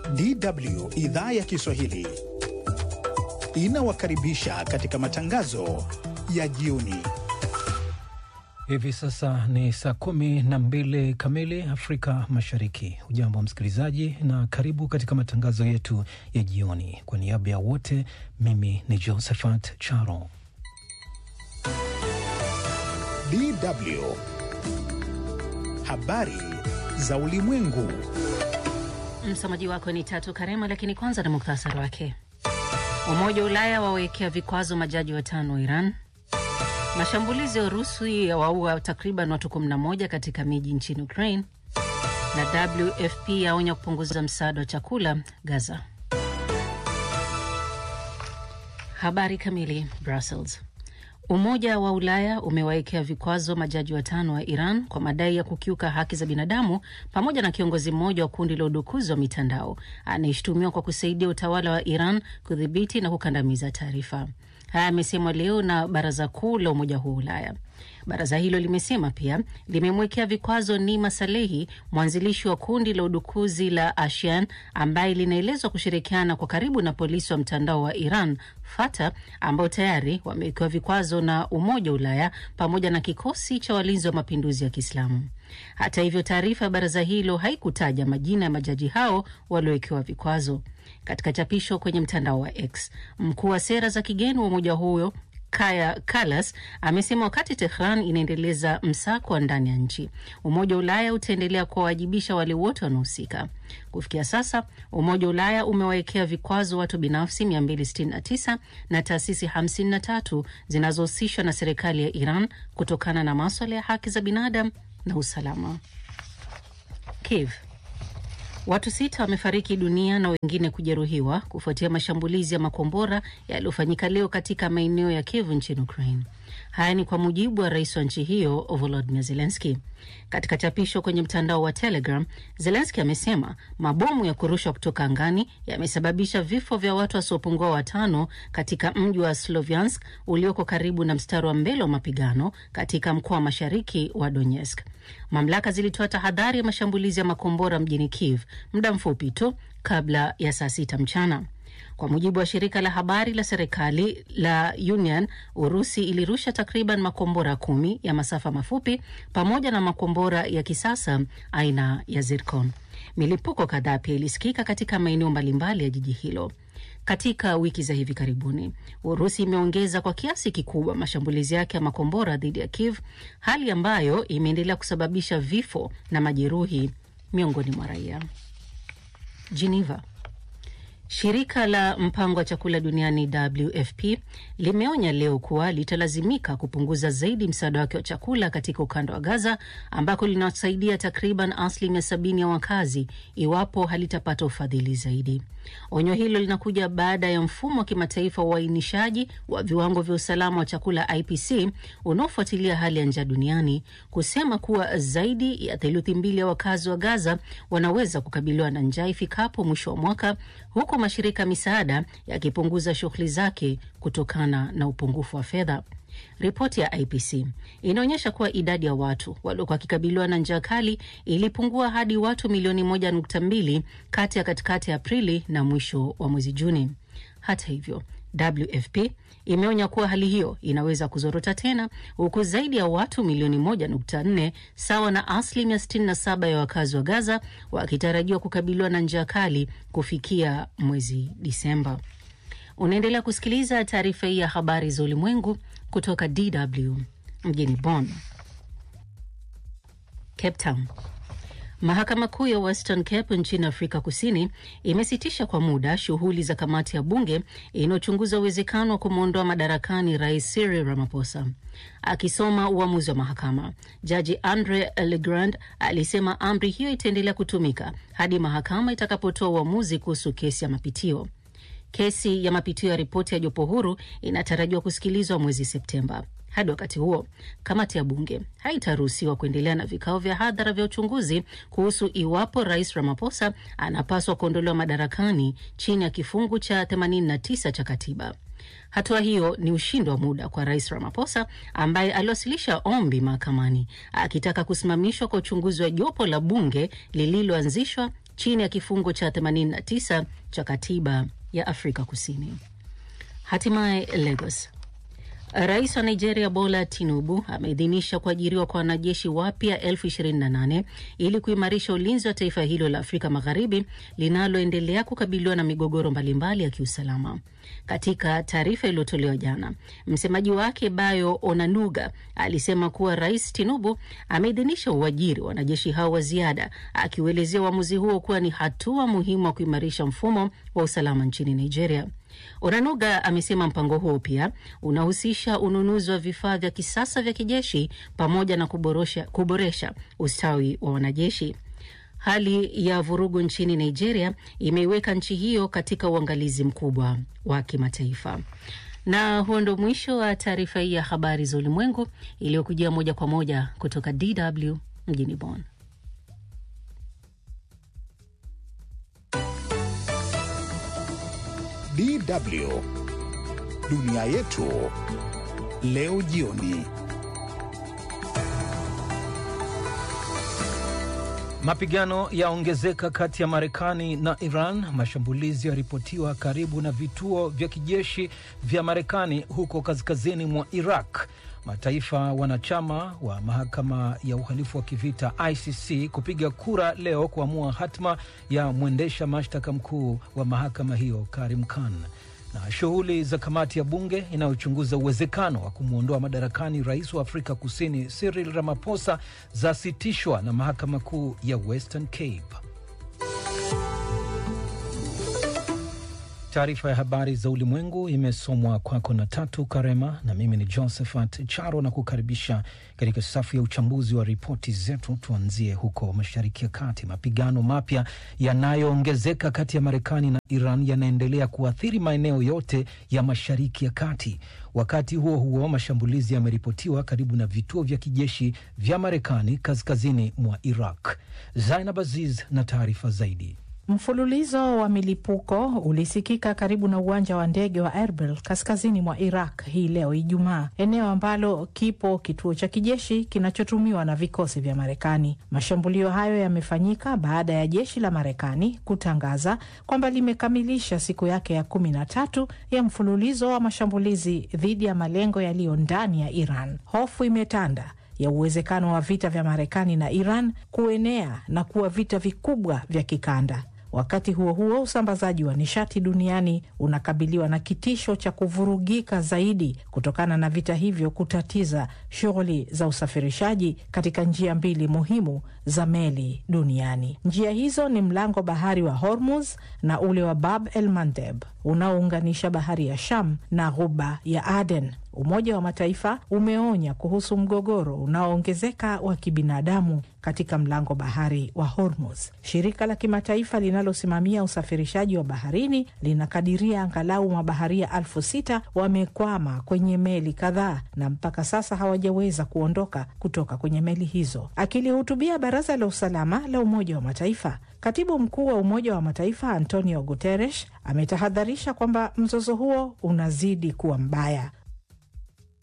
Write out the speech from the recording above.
DW idhaa ya Kiswahili inawakaribisha katika matangazo ya jioni. Hivi sasa ni saa kumi na mbili kamili Afrika Mashariki. Ujambo msikilizaji, na karibu katika matangazo yetu ya jioni. Kwa niaba ya wote, mimi ni Josephat Charo. DW habari za ulimwengu. Msomaji wako ni Tatu Karema, lakini kwanza na muktasari wake. Umoja wa Ulaya wawekea vikwazo majaji watano wa Iran. Mashambulizi ya Urusi yawaua takriban watu 11 katika miji nchini Ukraine, na WFP yaonya kupunguza msaada wa chakula Gaza. Habari kamili. Brussels. Umoja wa Ulaya umewawekea vikwazo majaji watano wa Iran kwa madai ya kukiuka haki za binadamu pamoja na kiongozi mmoja wa kundi la udukuzi wa mitandao anayeshutumiwa kwa kusaidia utawala wa Iran kudhibiti na kukandamiza taarifa. Haya amesemwa leo na Baraza Kuu la Umoja huo Ulaya. Baraza hilo limesema pia limemwekea vikwazo Nima Salehi, mwanzilishi wa kundi la udukuzi la Ashian ambaye linaelezwa kushirikiana kwa karibu na polisi wa mtandao wa Iran Fata, ambao tayari wamewekewa vikwazo na Umoja wa Ulaya pamoja na kikosi cha walinzi wa mapinduzi ya Kiislamu. Hata hivyo, taarifa ya baraza hilo haikutaja majina ya majaji hao waliowekewa vikwazo. Katika chapisho kwenye mtandao wa X, mkuu wa sera za kigeni wa umoja huyo Kaya Kalas amesema wakati Tehran inaendeleza msako wa ndani ya nchi, Umoja wa Ulaya utaendelea kuwawajibisha wale wote wanaohusika. Kufikia sasa, Umoja wa Ulaya umewawekea vikwazo watu binafsi 269 na taasisi 53 zinazohusishwa na serikali ya Iran kutokana na maswala ya haki za binadamu na usalama. Kiev. Watu sita wamefariki dunia na wengine kujeruhiwa kufuatia mashambulizi ya makombora yaliyofanyika leo katika maeneo ya Kiev nchini Ukraine. Haya ni kwa mujibu wa rais wa nchi hiyo Volodymyr Zelensky. Katika chapisho kwenye mtandao wa Telegram, Zelensky amesema mabomu ya kurushwa kutoka angani yamesababisha vifo vya watu wasiopungua watano katika mji wa Sloviansk ulioko karibu na mstari wa mbele wa mapigano katika mkoa wa mashariki wa Donetsk. Mamlaka zilitoa tahadhari ya mashambulizi ya makombora mjini Kiev muda mfupi tu kabla ya saa sita mchana. Kwa mujibu wa shirika la habari la serikali la Union, Urusi ilirusha takriban makombora kumi ya masafa mafupi pamoja na makombora ya kisasa aina ya Zircon. Milipuko kadhaa pia ilisikika katika maeneo mbalimbali ya jiji hilo. Katika wiki za hivi karibuni, Urusi imeongeza kwa kiasi kikubwa mashambulizi yake ya makombora dhidi ya Kiev, hali ambayo imeendelea kusababisha vifo na majeruhi miongoni mwa raia. Geneva. Shirika la mpango wa chakula duniani WFP limeonya leo kuwa litalazimika kupunguza zaidi msaada wake wa chakula katika ukanda wa Gaza ambako linasaidia takriban asilimia sabini ya wakazi iwapo halitapata ufadhili zaidi. Onyo hilo linakuja baada ya mfumo wa kimataifa wa uainishaji wa viwango vya usalama wa chakula IPC unaofuatilia hali ya njaa duniani kusema kuwa zaidi ya theluthi mbili ya wakazi wa Gaza wanaweza kukabiliwa na njaa ifikapo mwisho wa mwaka huku mashirika misaada yakipunguza shughuli zake kutokana na upungufu wa fedha. Ripoti ya IPC inaonyesha kuwa idadi ya watu waliokuwa wakikabiliwa na njaa kali ilipungua hadi watu milioni moja nukta mbili kati ya katikati ya Aprili na mwisho wa mwezi Juni. Hata hivyo, WFP imeonya kuwa hali hiyo inaweza kuzorota tena huku zaidi ya watu milioni moja nukta nne sawa na asilimia sitini na saba ya wakazi wa Gaza wakitarajiwa kukabiliwa na njaa kali kufikia mwezi Disemba. Unaendelea kusikiliza taarifa hii ya habari za ulimwengu kutoka DW mjini Bonn. Cape Town. Mahakama Kuu ya Western Cape nchini Afrika Kusini imesitisha kwa muda shughuli za kamati ya bunge inayochunguza uwezekano wa kumwondoa madarakani Rais Cyril Ramaphosa. Akisoma uamuzi wa mahakama, Jaji Andre Legrand alisema amri hiyo itaendelea kutumika hadi mahakama itakapotoa uamuzi kuhusu kesi ya mapitio. Kesi ya mapitio ya ripoti ya jopo huru inatarajiwa kusikilizwa mwezi Septemba. Hadi wakati huo, kamati ya bunge haitaruhusiwa kuendelea na vikao vya hadhara vya uchunguzi kuhusu iwapo rais Ramaphosa anapaswa kuondolewa madarakani chini ya kifungu cha 89 cha katiba. Hatua hiyo ni ushindi wa muda kwa rais Ramaphosa ambaye aliwasilisha ombi mahakamani akitaka kusimamishwa kwa uchunguzi wa jopo la bunge lililoanzishwa chini ya kifungo cha 89 cha katiba ya Afrika Kusini. Hatimaye Lagos. Rais wa Nigeria Bola Tinubu ameidhinisha kuajiriwa kwa wanajeshi wapya elfu ishirini na nane ili kuimarisha ulinzi wa taifa hilo la Afrika Magharibi linaloendelea kukabiliwa na migogoro mbalimbali ya kiusalama. Katika taarifa iliyotolewa jana, msemaji wake Bayo Onanuga alisema kuwa Rais Tinubu ameidhinisha uajiri wa wanajeshi hao wa ziada, akiuelezea uamuzi huo kuwa ni hatua muhimu wa kuimarisha mfumo wa usalama nchini Nigeria. Onanuga amesema mpango huo pia unahusisha ununuzi wa vifaa vya kisasa vya kijeshi pamoja na kuboresha, kuboresha ustawi wa wanajeshi. Hali ya vurugu nchini Nigeria imeiweka nchi hiyo katika uangalizi mkubwa wa kimataifa. Na huo ndo mwisho wa taarifa hii ya habari za ulimwengu iliyokujia moja kwa moja kutoka DW mjini Bonn. DW dunia yetu leo jioni. Mapigano yaongezeka kati ya Marekani na Iran. Mashambulizi yaripotiwa karibu na vituo vya kijeshi vya Marekani huko kaskazini mwa Iraq. Mataifa wanachama wa mahakama ya uhalifu wa kivita ICC kupiga kura leo kuamua hatma ya mwendesha mashtaka mkuu wa mahakama hiyo Karim Khan na shughuli za kamati ya bunge inayochunguza uwezekano wa kumwondoa madarakani rais wa Afrika Kusini Cyril Ramaphosa zasitishwa na mahakama kuu ya Western Cape. Taarifa ya habari za ulimwengu imesomwa kwako na Tatu Karema, na mimi ni Josephat Charo na kukaribisha katika safu ya uchambuzi wa ripoti zetu. Tuanzie huko Mashariki ya Kati. Mapigano mapya yanayoongezeka kati ya Marekani na Iran yanaendelea kuathiri maeneo yote ya Mashariki ya Kati. Wakati huo huo, mashambulizi yameripotiwa karibu na vituo vya kijeshi vya Marekani kaskazini mwa Iraq. Zainab Aziz na taarifa zaidi. Mfululizo wa milipuko ulisikika karibu na uwanja wa ndege wa Erbil kaskazini mwa Iraq hii leo Ijumaa, eneo ambalo kipo kituo cha kijeshi kinachotumiwa na vikosi vya Marekani. Mashambulio hayo yamefanyika baada ya jeshi la Marekani kutangaza kwamba limekamilisha siku yake ya kumi na tatu ya mfululizo wa mashambulizi dhidi ya malengo yaliyo ndani ya Iran. Hofu imetanda ya uwezekano wa vita vya Marekani na Iran kuenea na kuwa vita vikubwa vya kikanda. Wakati huo huo, usambazaji wa nishati duniani unakabiliwa na kitisho cha kuvurugika zaidi kutokana na vita hivyo kutatiza shughuli za usafirishaji katika njia mbili muhimu za meli duniani. Njia hizo ni mlango bahari wa Hormuz na ule wa Bab el Mandeb unaounganisha bahari ya Sham na ghuba ya Aden. Umoja wa Mataifa umeonya kuhusu mgogoro unaoongezeka wa kibinadamu katika mlango bahari wa Hormuz. Shirika la kimataifa linalosimamia usafirishaji wa baharini linakadiria angalau mabaharia elfu sita wamekwama kwenye meli kadhaa na mpaka sasa hawajaweza kuondoka kutoka kwenye meli hizo. Akilihutubia Baraza la Usalama la Umoja wa Mataifa, Katibu mkuu wa Umoja wa Mataifa Antonio Guterres ametahadharisha kwamba mzozo huo unazidi kuwa mbaya.